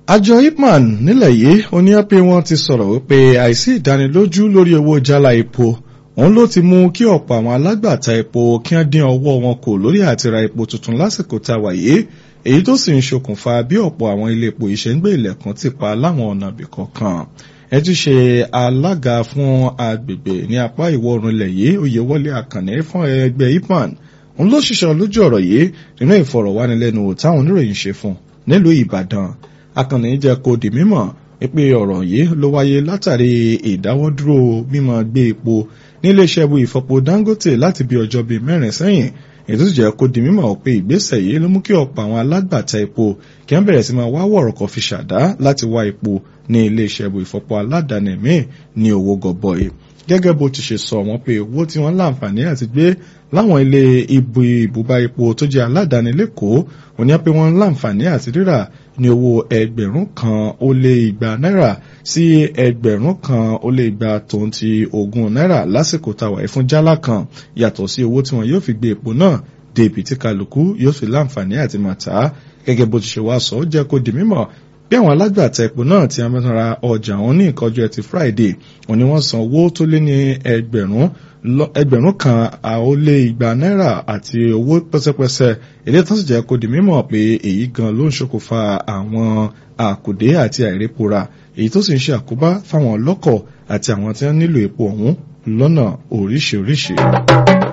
àjọ ipman nílẹ̀ yìí ó ní pé wọ́n ti sọ̀rọ̀ wípé àìsí ìdánilójú lórí owó jálá epo òun ló ti mú kí ọ̀pọ̀ àwọn alágbàtà epo kí wọ́n dín ọwọ́ wọn kù lórí àti ra epo tuntun lásìkò tá a wà yìí èyí tó sì ń ṣokùnfà bí ọ̀pọ̀ àwọn ilé epo yìí ṣe ń gbé ilẹ̀kùn ti pa láwọn ọ̀nà ibì kọ̀ọ̀kan ẹ ti ṣe alága fún agbègbè ní apá ìwọ̀ oòrùn ilẹ̀ yìí oyèwọlé àkànní fún ẹgbẹ́ ipman òun ló ṣiṣẹ́ lójú ọ̀rọ̀ yìí nínú ìfọ̀rọ̀wánilẹ́nuwò táwọn oníròyìn ṣe fún nílùú ìbàdàn akànnì jẹ́ kó di mímọ̀ pé ọ̀rọ̀ yìí ló wáyé látàrí ìdáwọ́dúró mímọ́ gbé epo níléeṣẹ́ bu ìfọpo dangote láti bí ọjọ́ bíi mẹ́rin sẹ́yìn ètò ìjẹ́ kó di mímọ̀ pé ìgbésẹ̀ yìí ló mú kí ọ̀pọ̀ àwọn alágbàtà epo kí wọ́n bẹ̀rẹ̀ sí máa wá wọ̀rọ̀kọ̀ fi ṣàdá láti wá epo ní iléeṣẹ́ bu ìfọpo aládàáni míì ní owó gọbọi gẹ́gẹ́ bó ti ṣe sọ wọ́n pé owó tí wọ́n láǹfààní àti gbé láwọn ilé ibu ìbúba epo tó jẹ́ aládàáni lẹ́kọ̀ọ́ òní pé wọ́n láǹfààní àti rírà ní owó ẹgbẹ̀rún kan ó lé igba náírà sí ẹgbẹ̀rún kan ó lé igba tòun ti ogún náírà lásìkò táwa ẹ̀ fún jálá kan yàtọ̀ sí owó tí wọ́n yóò fi gbé epo náà dé ibi tí kálukú yóò fi láǹfààní àti máa tà á gẹ́gẹ́ bó ti ṣe wá sọ ó jẹ́ kó di mímọ̀ bí àwọn alágbàtà epo náà ti amẹ́tara ọjà wọn ní ìkọjú ẹtì friday wọn ni wọ́n san owó tó lé ní ẹgbẹ̀rún ẹgbẹ̀rún kan ó lé igba náírà àti owó pẹ́sẹ́pẹ́sẹ́ èdè tó sì jẹ́ kó di mímọ̀ pé èyí gan ló ń ṣokùnfà àwọn àkùdé àti àìrépora èyí tó sì ń ṣe àkóbá fáwọn ọlọ́kọ̀ àti àwọn tí wọ́n nílò epo ọ̀hún lọ́nà oríṣiríṣi.